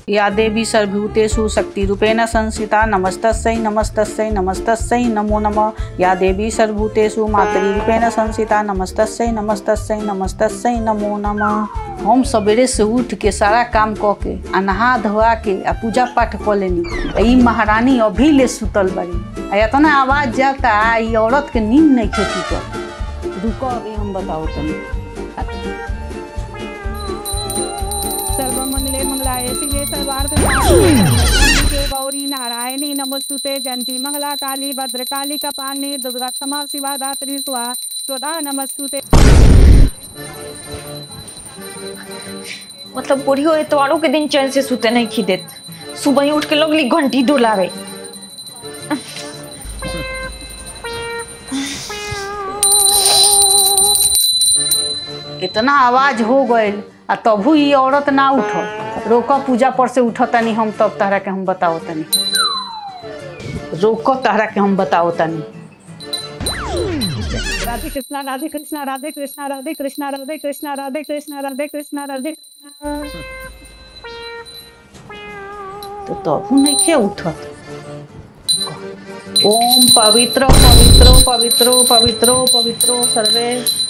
या देवी सर्वभूतेषु शक्तिरूपेण संस्थिता नमस्तस्यै नमस्तस्यै नमस्तस्यै नमो नमः या देवी सर्वभूतेषु मातृरूपेण संस्थिता नमस्तस्यै नमस्तस्यै नमस्तस्यै नमो नमः हम सवेरे से उठ के सारा काम क के आ नहा धोआ के आ पूजा पाठ क लेनी आ ई महारानी अभी ले सुतल बड़ी आ इतना आवाज जाता आ ई औरत के नींद नहीं खेती कर रुको अभी हम बताओ तनी सर्वमंगले मंगलाय शिवे सर्वार्थ साधिके गौरी नारायणी नमोस्तुते जयंती मंगला काली भद्रकाली कपालिनी दुर्गा क्षमा शिवा दात्री स्वाहा स्वदा नमस्तुते मतलब बुढ़ियो एतवारों के दिन चैन से सुते नहीं खी देत सुबह ही उठ के लगली घंटी डोलावे इतना आवाज हो गइल आ तभू ई औरत ना उठल रोक पूजा पर से उठ तनी हम तब तहरा के हम बताओ तनी रोक तहरा के हम बताओ तनी राधे कृष्णा राधे कृष्णा राधे कृष्णा राधे कृष्णा राधे कृष्णा राधे कृष्णा राधे कृष्णा राधे तो तभू नहीं के उठत ओम पवित्र पवित्र पवित्र पवित्र पवित्र सर्वे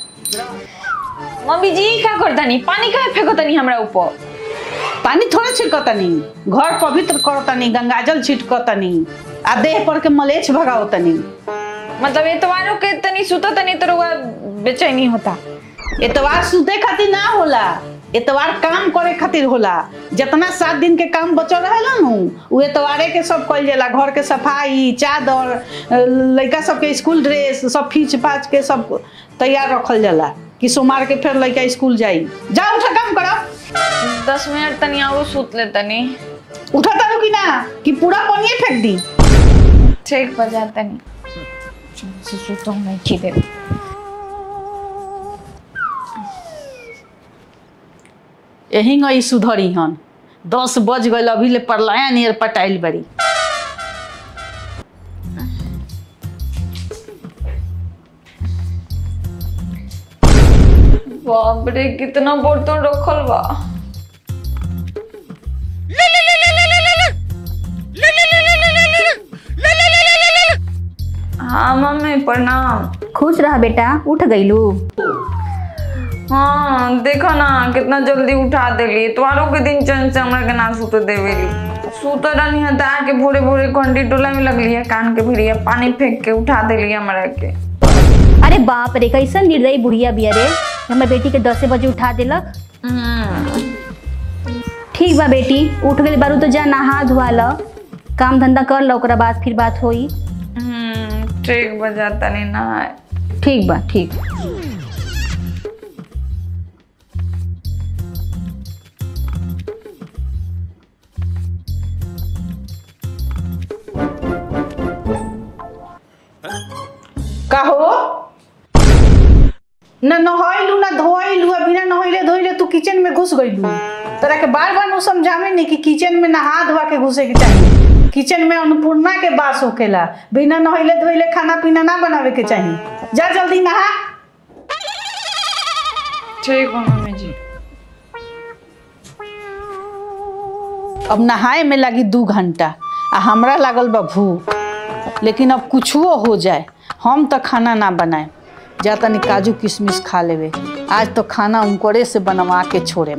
मम्मी जी क्या करतानी पानी काहे फेंकतानी हमरा ऊपर पानी थोड़ा छिड़कतनी घर पवित्र करतनी गंगाजल छिटकतनी आ देह पर के मलेच्छ भगावतनी मतलब एतवारों के तनी सुता तनी तो रुआ बेचैनी होता एतवार सुते खातिर ना होला एतवार काम करे खातिर होला जितना सात दिन के काम बचल रहेला नु उ एतवारे के सब कइल जाला घर के सफाई चादर अ, लइका सबके स्कूल ड्रेस सब खींच पाच के सब तैयार रखल जाला कि सोमवार के फिर लइका स्कूल जाई जा उठा काम करो दस मिनट तनी और सुत ले तनी उठा तारू कि ना कि पूरा पनिए फेंक दी ठीक बजा तनी से सुतो नहीं खी दे यही गई सुधरी हन दस बज गई अभी ले परलाया नियर पटाइल बड़ी बाप रे कितना बर्तन रखल बा हाँ मम्मी प्रणाम खुश रह बेटा उठ गईलू हाँ देखो ना कितना जल्दी उठा देली तुम्हारों के दिन चैन से हमरा के ना सुते देवेली सुते रहनी है तो आके भोरे भोरे घंटी टोला में लगली है कान के भिड़िया पानी फेंक के उठा देली हमरा के अरे बाप रे कैसन निर्दयी बुढ़िया बिया रे हमर बेटी के दसे बजे उठा देलक हम्म, ठीक बा बेटी उठ गई बारू तो जा नहा धुआ ल काम धंधा कर ल ओकरा बाद फिर बात होई हम्म, ठीक बजा तनी ना ठीक बा ठीक का हो न नहैलू न धोइलू आ बिना नहैले धोइले तू किचन में घुस गइलू तोरा के बार बार नु समझावे नहीं कि किचन में नहा धोआ के घुसे के चाहिए किचन में अन्नपूर्णा के बास होकेला बिना नहैले धोइले खाना पीना ना बनावे के चाहिए जा जल्दी नहा ठीक बा मम्मी जी अब नहाए में लगी दू घंटा आ हमरा लागल बा भूख लेकिन अब कुछो हो जाए हम तो खाना ना बनाए जा तनी काजू किशमिश खा लेवे आज तो खाना उनकरे से बनवा के छोड़े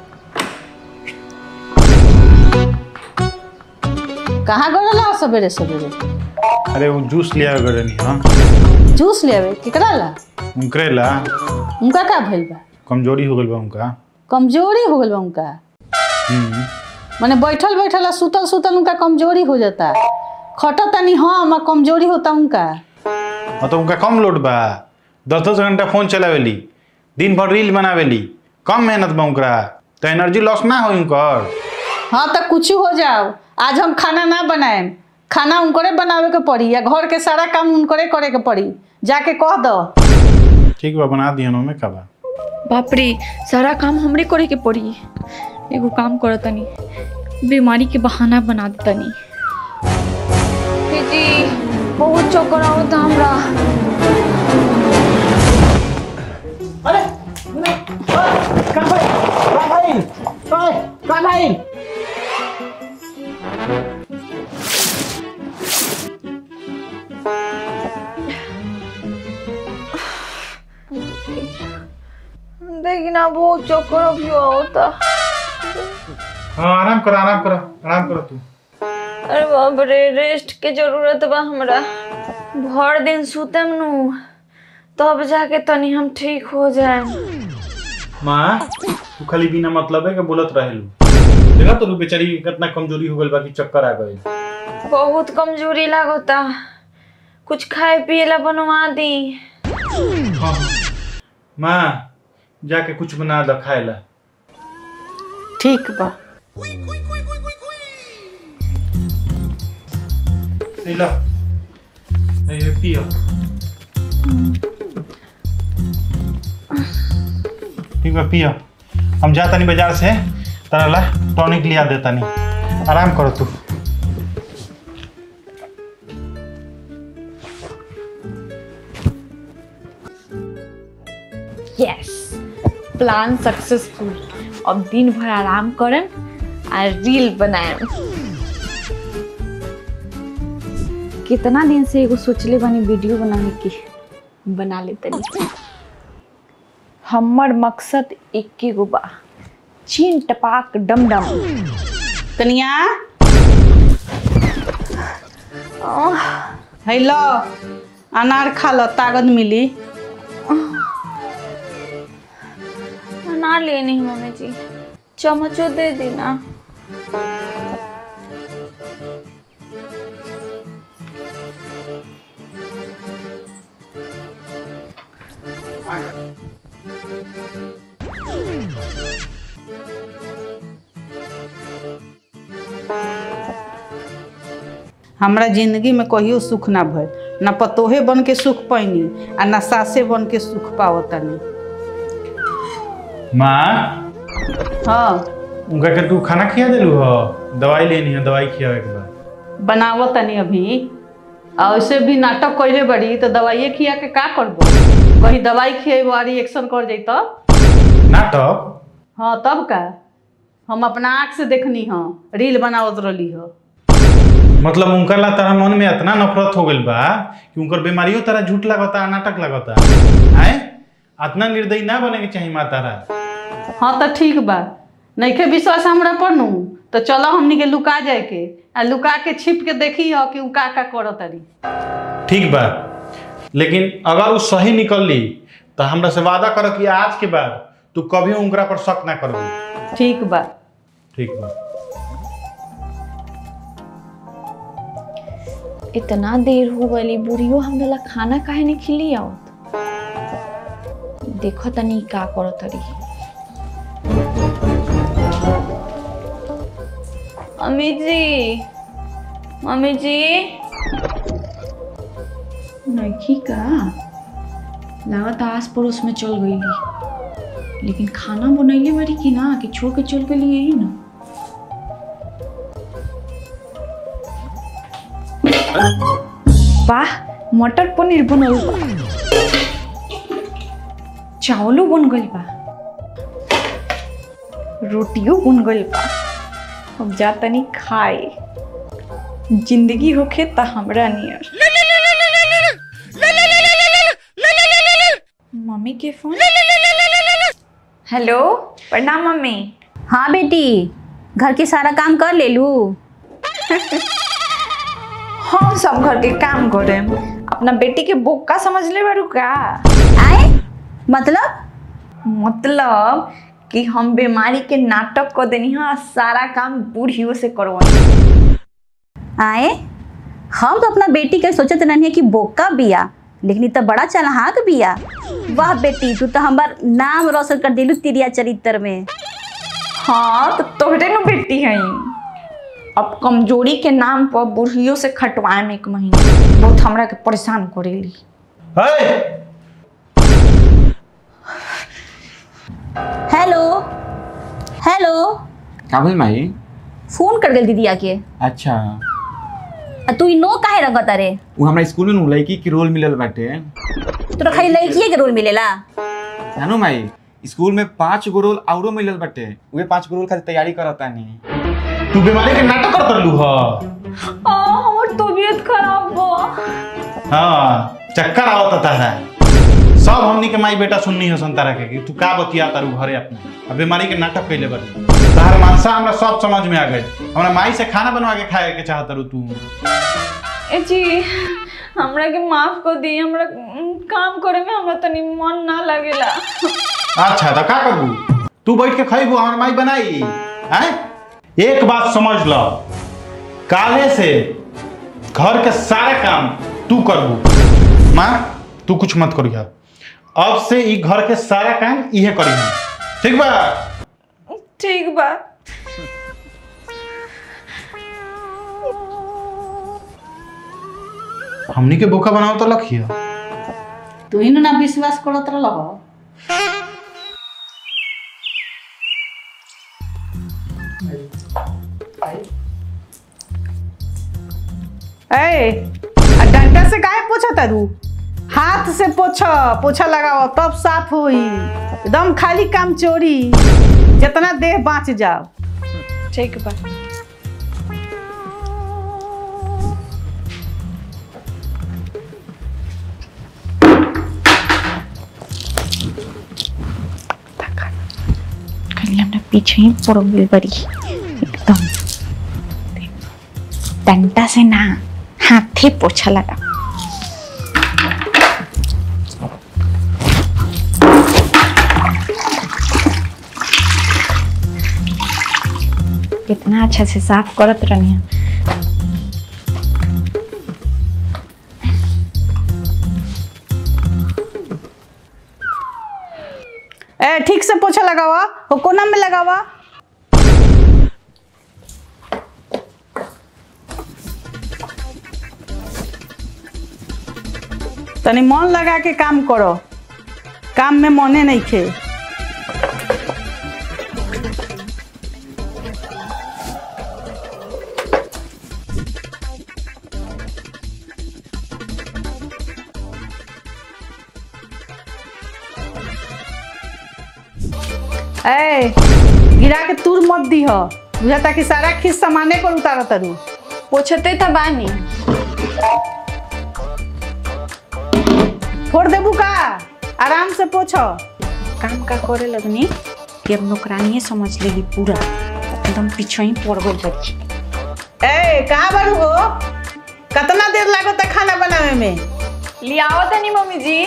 कहाँ गड़ला सवेरे सवेरे अरे वो जूस लिया करे नहीं हाँ जूस ले आवे केकरा ला उनकरे ला उनका का भइल बा कमजोरी हो गल बा उनका कमजोरी हो गइल बा उनका हम्म माने बैठल बैठल आ सुतल सुतल उनका कमजोरी हो जाता खटत तनी हम आ कमजोरी होता उनका हाँ तो उनका कम लोड बा दस दस घंटा फोन चलावेली दिन भर रील बनावेली कम मेहनत बा उनकरा तो एनर्जी लॉस ना हो उनकर हाँ तो कुछ हो जाओ आज हम खाना ना बनाएम खाना उनकरे बनावे के पड़ी या घर के सारा काम उनकरे करे के पड़ी जाके कह दो ठीक बा बना दिया में का बा बाप रे सारा काम हमरे करे के पड़ी एगो काम करो तनी बीमारी के बहाना बना दे तनी जी बहुत चक्कर आवता हमरा अरे देखी ना बहुत चक्कर अभी होता हाँ आराम करो आराम करो आराम करो तू अरे बाप रे रेस्ट के जरूरत बा हमरा भर दिन सुतम नु तब जाके तनी हम ठीक हो जाए माँ तू खाली बिना मतलब है कि बोलत रहेलू देखा तो बेचारी के कितना कमजोरी हो गइल बा कि चक्कर आ गइल बहुत कमजोरी लागता कुछ खाए पिए ला बनवा दी हाँ माँ जाके कुछ बना दो खाए ला ठीक बा ए ला ए पियो ठीक बा पियो हम जा तनी बाजार से तारा ला टॉनिक लिया दे तनी आराम करो तू यस प्लान सक्सेसफुल अब दिन भर आराम करम आ रील बनाएम कितना दिन से एगो सोचले बानी वीडियो बनाने की बना लेते हमर मकसद एके गो बा चीन टपाक डम डम कनिया हेलो अनार खा लो ताकत मिली ना लेनी मम्मी जी चम्मचो दे देना हमरा जिंदगी में कहियो सुख ना भइल ना पतोहे बन के सुख पैनी आ ना सासे बन के सुख पावतनी माँ हाँ उनका के तू खाना खिया देलू हो दवाई लेनी है दवाई खियावे के बाद बनावतनी अभी आ ऐसे भी नाटक कैले बड़ी तो दवाइए खिया के का करबो कहीं दवाई खिएबो आ रिएक्शन कर जाई तब नाटक हाँ तब का हम अपना आँख से देखनी हाँ रील बनावत रहली हो मतलब उनका ला तारा मन में इतना नफरत हो गइल बा कि उनकर बीमारियों तारा झूठ लगता नाटक लगता आए इतना निर्दयी ना बने के चाहिए माँ तारा हाँ तो ठीक बा नइखे विश्वास हमरा पर नु तो चलो हमनी के लुका जाए के आ लुका के छिप के देखी हो कि उ का का करत तारी ठीक बा लेकिन अगर वो सही निकल ली तो हमरा से वादा करो कि आज के बाद तू कभी उनकरा पर शक ना करबी ठीक बा ठीक बा इतना देर हो गई बुढ़ियो हमरा ला खाना काहे नहीं खिली आवत देखो तनी का करो तरी मम्मी जी मम्मी जी नखी का लागत आस पड़ोस में चल गई लेकिन खाना बनैले बारी कि ना कि छोड़ के चल गई यही ना वाह मटर पनीर बनल बा चावलो बन गइल बा रोटियो बन गइल बा अब जा तनी खाए जिंदगी होखे त हमरा नियर मम्मी के फोन हेलो प्रणाम मम्मी हाँ बेटी घर के सारा काम कर ले लू हम सब घर के काम करे अपना बेटी के बोका समझ ले बारू का आए मतलब मतलब कि हम बीमारी के नाटक कर देनी हाँ सारा काम बूढ़ियों से करवा आए हम तो अपना बेटी के सोचत रहनी कि बोका बिया लेकिन इ तो बड़ा चलहाक बिया वाह बेटी तू तो हमार नाम रोशन कर दिलू तिरिया चरित्र में हाँ तो तोहरे नु बेटी है अब कमजोरी के नाम पर बूढ़ियों से खटवाए में एक महीना बहुत हमरा के परेशान करेली है हेलो हेलो का भइल माई फोन कर गेल दीदिया के अच्छा आ तू इ नो काहे रंगत रे उ हमरा स्कूल में नु लड़की के रोल मिलल बाटे तोरा खाली लड़किए के रोल मिलेला जानो माई स्कूल में पांच गो रोल औरो मिलल बाटे उहे पांच गो रोल खातिर तैयारी करतानी तू बीमारी के नाटक कर करलू ह आ हमर तबीयत खराब बा हाँ चक्कर आवत तारा सब हमनी के माई बेटा सुननी है संतारा के कि तू का बतिया तारू घरे अपने अब बीमारी के नाटक कैले बार तार मानसा हमरा सब समझ में आ गए हमरा माई से खाना बनवा के खाए के चाहत तारू तू ए जी हमरा के माफ कर दी हमरा उम, काम करे में हमरा तनी मन ना लगेला अच्छा तो का करबू तू बैठ के खइबू हमर माई बनाई हैं एक बात समझ लो काले से घर के सारे काम तू करबू माँ तू कुछ मत करिया अब से ई घर के सारा काम इहे करी ठीक बा ठीक बा हमनी के बोका बनाओ तो लखिया तू ही ना विश्वास करत रह ए आ डंडा से काहे पोछा तारू हाथ से पोछ पोछा लगाओ तब साफ होई एकदम खाली काम चोरी जितना देह बाँच जाओ ठीक बा खाली हमरा पीछे ही पड़ गई बड़ी एकदम डंडा से ना हाथे पोछा लगा कितना अच्छा से साफ करत रहनी है ए ठीक से पोछा लगावा वो कोना में लगावा तनी मन लगा के काम करो काम में मने नहीं खे ए गिरा के तूर मत दी हो बुझाता कि सारा खीस सामाने पर उतारा तरू पोछते था बानी फोड़ देबू का आराम से पोछो काम का करे लगनी कि अब नौकरानी समझ लेगी पूरा एकदम पीछे ही पड़ गई बच्ची ए कहाँ बारू हो कितना देर लागत खाना बनावे में लियाओ तनी मम्मी जी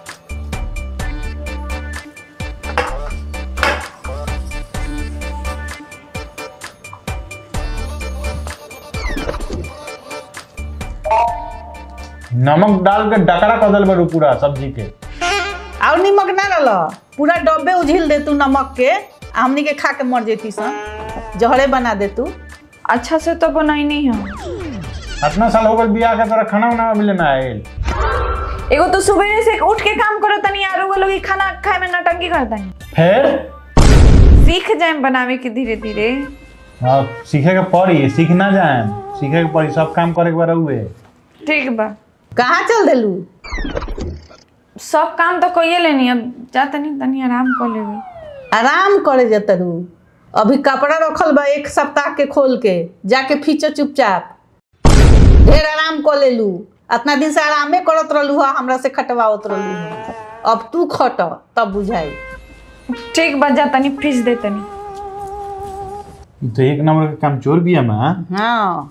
नमक डाल के डकरा कर दिल बारू पूरा सब्जी के और निमक ना डाल पूरा डब्बे उझिल दे तू नमक के आ हमनी के खा के मर जेती सन जहरे बना दे तू अच्छा से तो बनाई नहीं है इतना साल हो गए बियाह के तोरा खाना उना मिले ना आयल एगो तो सुबह से उठ के काम करो तनी यार वो लोग खाना खाए में नटंकी करता नहीं फिर सीख जाए बनावे के धीरे धीरे हाँ सीखे के पड़ी सीख ना जाए सीखे के पड़ी सब काम करे के बार हुए ठीक बा कहाँ चल देलू सब काम तो कइए लेनी अब जा तनी तनी आराम कर लेबे आराम करे जतरू अभी कपड़ा रखल बा एक सप्ताह के खोल के जाके फीचो चुपचाप ढेर आराम कर लेलू इतना दिन से आरामे करत रहलू हा हमरा से खटवावत रहलू हा अब तू खट तब बुझाई ठीक बा जा तनी फ्रिज दे तनी तो एक नंबर का काम चोर भी है माँ हाँ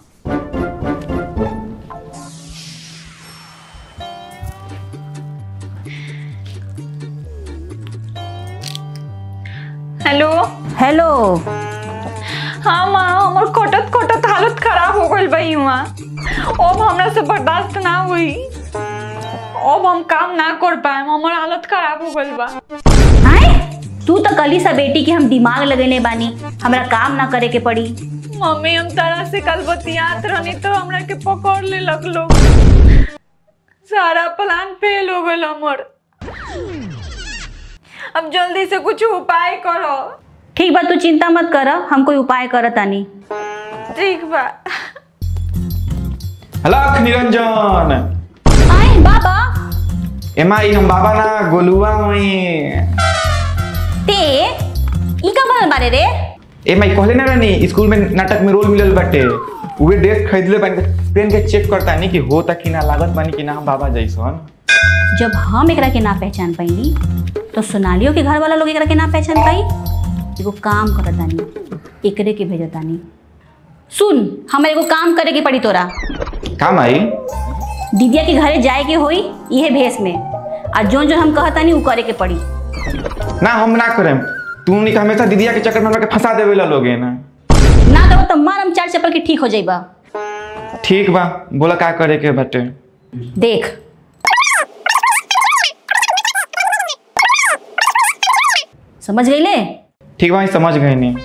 हेलो हेलो हाँ माँ हमर कटत कटत हालत खराब हो गई बई हुआ अब हमरा से बर्दाश्त ना हुई अब हम काम ना कर पाए हमर हालत खराब हो गई बा आए तू तो कली सा बेटी के हम दिमाग लगेले बानी हमरा काम ना करे के पड़ी मम्मी हम तरह से कल बतियात रहनी तो हमरा के पकड़ ले लग लोग सारा प्लान फेल हो गल हमर अब जल्दी से कुछ उपाय करो ठीक बा तू चिंता मत कर हम कोई उपाय करत तानी ठीक बा हलक निरंजन आए बाबा एमा ई हम बाबा ना गोलुआ हई ते ई का बनल बारे रे ए मैं कहले ना रानी स्कूल में नाटक में रोल मिलल बाटे उहे ड्रेस खरीदले बानी त पेन के चेक करता नहीं कि होता कि ना लागत बानी कि ना हम बाबा जैसन जब हम एकरा के ना पहचान पाइनी तो सोनालियो के घर वाला लोग एकरा के ना पहचान पाई एगो काम करत तानी एकरे के भेजत तानी सुन हमारे एगो काम करे के पड़ी तोरा काम आई दीदिया के घरे जाए के होई इहे भेष में आ जोन जोन हम कहतानी उ करे के पड़ी ना हम ना करेम तू नहीं हमेशा दीदिया के चक्कर में हमरा के फंसा देवे ला लोगे ना ना करो तो मारम चार चप्पल के ठीक हो जाइबा ठीक बा बोला का करे के बाटे देख समझ गईले ठीक बा हम समझ गए नहीं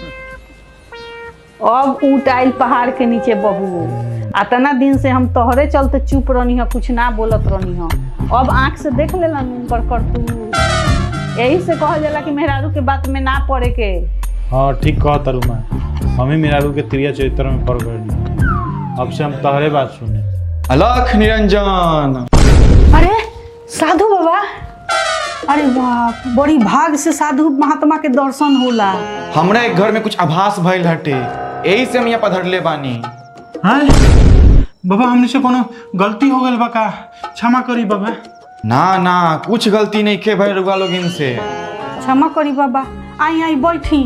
अब ऊँट आइल पहाड़ के नीचे बहू अतना दिन से हम तोहरे चलते चुप रहनी है कुछ ना बोलत रहनी है अब आँख से देख लेला उनकर करतू यही से कहल जाला कि मेहरारू के बात में ना पड़े के हाँ ठीक कह तरु मैं मम्मी मेरारू के त्रिया चरित्र में पड़ गई अब से हम तहरे बात सुने अलख निरंजन अरे साधु बाबा अरे वाह बड़ी भाग से साधु महात्मा के दर्शन होला हमरा एक घर में कुछ आभास भइल हटे यही से हम यहाँ पधरले बानी हाँ बाबा हमने से कोनो गलती हो गई बा का क्षमा करी बाबा ना ना कुछ गलती नहीं खे भाई रुआ लोग इनसे क्षमा करी बाबा आई आई बैठी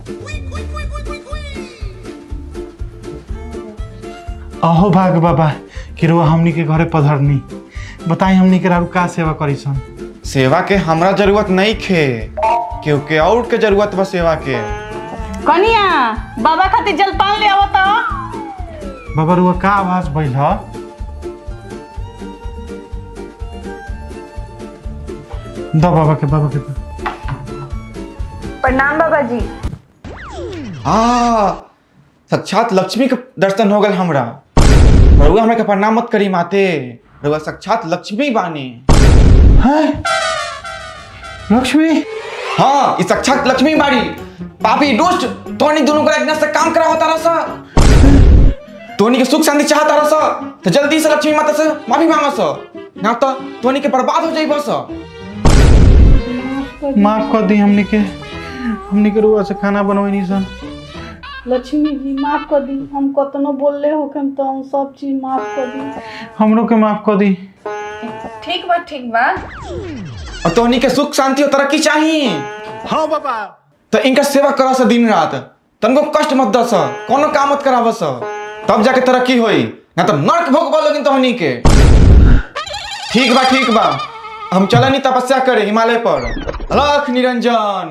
अहो भाग बाबा कि रुआ हमनी के घरे पधरनी बताई हमनी के रारू का सेवा करी सन सेवा के हमरा जरूरत नहीं खे क्योंकि और के जरूरत बा सेवा के कनिया बाबा खातिर जलपान ले आवत बाबा रुआ का आवाज भइल ह द बाबा के बाबा के द। प्रणाम बाबा जी आ साक्षात लक्ष्मी के दर्शन हो गल हमरा रउआ हमरा के प्रणाम मत करी माते रउआ साक्षात लक्ष्मी बानी हैं लक्ष्मी हाँ ये साक्षात लक्ष्मी बाड़ी पापी दुष्ट तोनी दोनों को एक से काम करा होता रहा तोनी के सुख शांति चाहता रहा तो जल्दी से लक्ष्मी माता से माफी मांगा सा ना तो तोनी के बर्बाद हो जाई बस माफ कर दी हमनी के हमनी के रुआ से खाना बनवनी सन लक्ष्मी जी माफ कर दी हम कतनो बोलले हो हम तो हम सब चीज माफ कर दी हमरो के माफ कर दी ठीक बा ठीक बा और तोनी के सुख शांति और तरक्की चाहिए हाँ बाबा तो इनका सेवा करा सा दिन रात तनको कष्ट मत दस कोनो काम मत कराव सा तब जाके तरक्की होई ना तो नर्क भोग बोलोगिन तोहनी के ठीक बा ठीक बा हम चलनी तपस्या करे हिमालय पर अलख निरंजन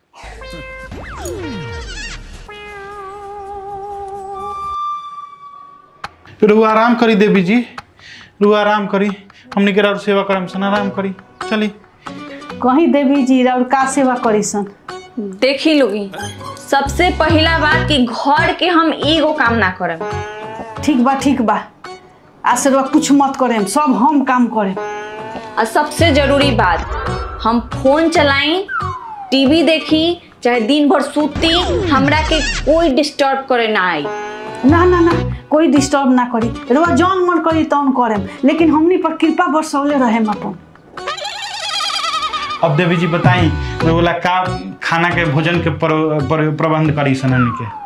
रुआ आराम करी देवी जी रुआ आराम करी हमनी के रारू सेवा करम सन आराम करी चली कहीं देवी जी और का सेवा करी सन देखी लोगी सबसे पहला बात कि घर के हम एगो काम ना करब ठीक बा ठीक बा आज से रुआ कुछ मत करेम सब हम काम करेम और सबसे जरूरी बात हम फोन चलाई टीवी देखी चाहे दिन भर सूती हमरा के कोई डिस्टर्ब करे ना आई ना ना ना कोई डिस्टर्ब ना करी रुआ जौन मन करी तौन करेम लेकिन हमनी पर कृपा बरसौले रहेम अपन अब देवी जी बताई बोला का खाना के भोजन के पर, पर, प्रबंध करी सन हमनी के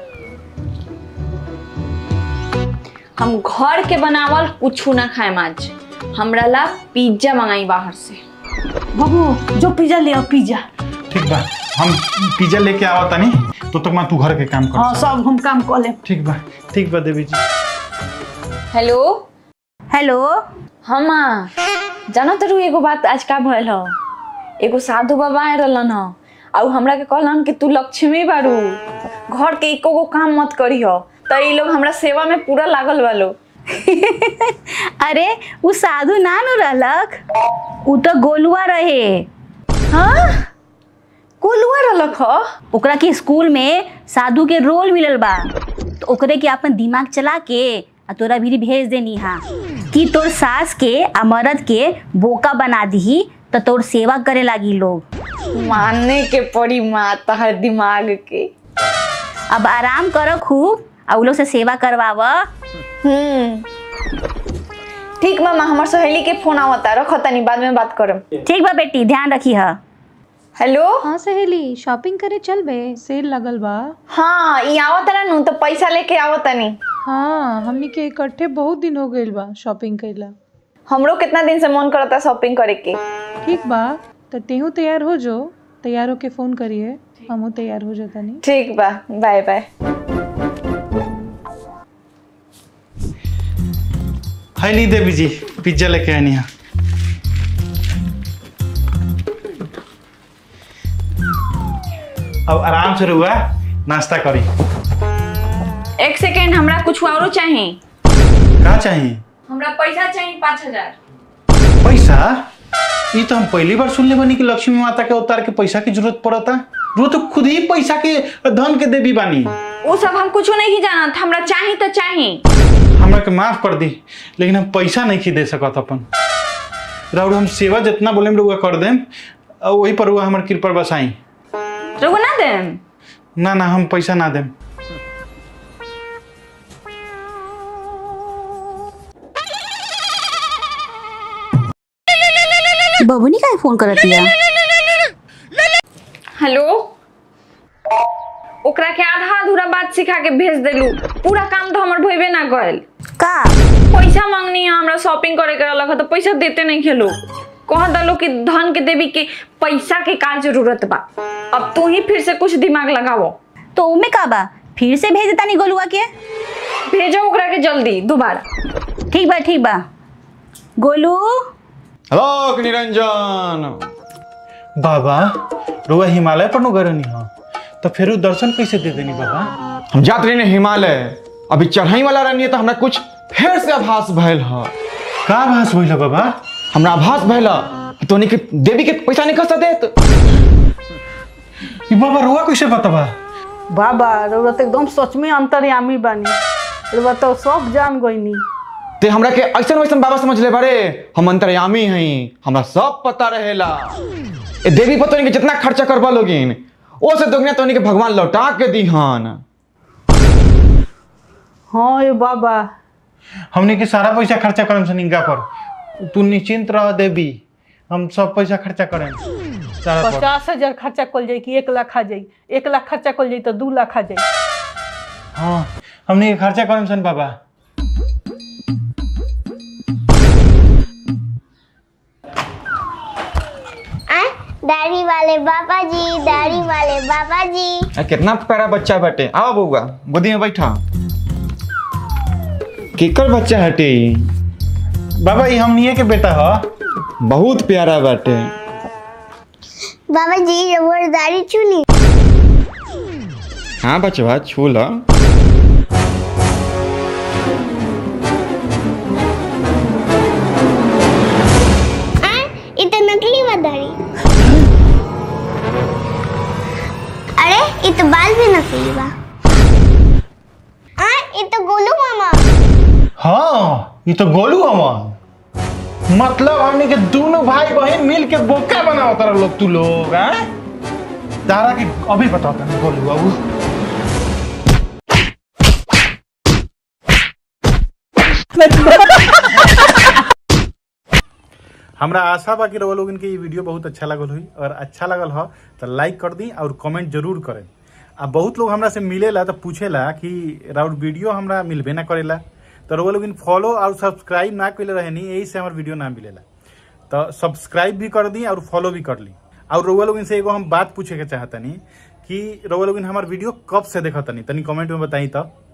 हम घर के बनावल कुछ ना खाएम आज हमरा ला पिज्जा मंगाई बाहर से बाबू जो पिज्जा ले आओ पिज्जा ठीक बा हम पिज्जा लेके आवा तनी तो तक मैं तू घर के काम कर हाँ सब हम काम कर लेम ठीक बा ठीक बा देवी जी हेलो हेलो हाँ माँ जानो तरू एगो बात आज का भइल ह एगो साधु बाबा आए रहलन ह और हमरा के कहलन कि तू लक्ष्मी बारू घर के एको गो काम मत करी हो तो ये लोग हमरा सेवा में पूरा लागल बा लोग अरे उ साधु ना नु रहलक उ तो गोलुआ रहे हाँ कोलुआ रहलक ह ओकरा के स्कूल में साधु के रोल मिलल बा तो ओकरे के अपन दिमाग चला के आ तोरा भी भेज देनी हा कि तोर सास के आ मर्द के बोका बना दी तो तोर सेवा करे लागी लोग मानने के पड़ी माँ तहर दिमाग के अब आराम करो खूब आ उ लोग से सेवा करवाव हम्म ठीक बा माँ हमार सहेली के फोन आवता रखो तनी बाद में बात करम ठीक बा बेटी ध्यान रखी हा हेलो हाँ सहेली शॉपिंग करे चल बे सेल लगल बा हाँ ई आवत ना नु तो पैसा लेके आवत तनी हाँ हमनी के इकट्ठे बहुत दिन हो गइल बा शॉपिंग कइला हमरो कितना दिन से मन करता शॉपिंग करे के ठीक बा तो तेहू तैयार हो जो तैयार होके फोन करिए हमहू तैयार हो जातानी ठीक बा बाय बाय हाय ली देवी जी पिज्जा लेके आनी है अब आराम से रुआ नाश्ता करी एक सेकेंड हमरा कुछ औरो चाहिए का चाहिए हमरा पैसा चाहिए पाँच हजार पैसा ये तो हम पहली बार सुनले बनी कि लक्ष्मी माता के अवतार के पैसा की जरूरत पड़ता वो तो खुद ही पैसा के धन के देवी बानी वो सब हम कुछ नहीं जानत हमरा चाहिए तो चाहिए हमरा के माफ कर दी लेकिन हम पैसा नहीं खी दे सकत अपन राउर हम सेवा जितना बोले रुआ कर देम और वही पर रुआ हमार कृपा बसाई रुको ना देम ना ना हम पैसा ना देम बबुनी का फोन करत दिया हेलो ओकरा के आधा अधूरा बात सिखा के भेज देलू पूरा काम तो हमर भइबे ना गइल का पैसा मांगनी है हमरा शॉपिंग करे के रहलक ह, तो पैसा देते नहीं खेलो कह दलो कि धन के देवी के पैसा के का जरूरत बा अब तू ही फिर से कुछ दिमाग लगावो तो उमे का बा फिर से भेज देता गोलुआ के भेजो ओकरा के जल्दी दोबारा ठीक बा ठीक बा गोलू हेलो निरंजन बाबा रुआ हिमालय पर नु गरनी हो तो फिर उ दर्शन कैसे दे देनी बाबा हम जात रही हिमालय अभी चढ़ाई वाला रहनी तो हमरा कुछ फिर से आभास भइल ह का भास भइल बाबा हमरा आभास भइल ह तोनी के देवी के पैसा नहीं खसा देत ई बाबा रुआ कैसे बताबा बाबा रउरा तो एकदम सच में अंतर्यामी बानी रउरा तो सब जान गईनी ते हमरा के ऐसन वैसन बाबा समझ ले बारे हम अंतर्यामी हई हमरा सब पता रहेला ए देवी पर तोनी के जितना खर्चा करबा लोगिन ओ से दोगुना तोनी के भगवान लौटा के दीहन हाँ ये बाबा हमने के सारा पैसा खर्चा करम से निंगा पर तू निश्चिंत रह देवी हम सब पैसा खर्चा करें सारा पर पचास हजार खर्चा कल जाई कि एक लाख आ जाई एक लाख खर्चा कल जाई तो दू लाख आ जाई हाँ हमने के खर्चा करम सन बाबा दाढ़ी वाले बाबा जी दाढ़ी वाले बाबा जी आ, कितना प्यारा बच्चा बाटे आओ बउआ गोदी में बैठा केकर बच्चा हटे ई? बाबा ये हमनिए के बेटा ह बहुत प्यारा बाटे बाबा जी रबर दाढ़ी चुली हाँ बचवा छू लो आ ये तो नकली बा दाढ़ी अरे ये तो बाल भी नकली बा आ ये तो गोलू मामा हाँ ये तो गोलू अमन मतलब हमने के दोनों भाई बहन मिल के बोका बनाओ तरह लोग तू लोग हैं तारा की अभी बताओ तने गोलू बाबू हमरा आशा बा कि रउआ लोगन के ये वीडियो बहुत अच्छा लगल हुई और अच्छा लगल हो तो लाइक कर दी और कमेंट जरूर करें आ बहुत लोग हमरा से मिलेला तो पूछेला कि राउर वीडियो हमरा मिलबे ना करेला तो रउआ लोगन फॉलो और सब्सक्राइब ना कइले रहनी यही से हमार वीडियो ना मिलेला तो सब्सक्राइब भी कर दी और फॉलो भी कर ली और रउआ लोगन से एगो हम बात पूछे के चाहतनी कि रउआ लोगन हमार वीडियो कब से देखतनी तनी कमेंट में बताई तो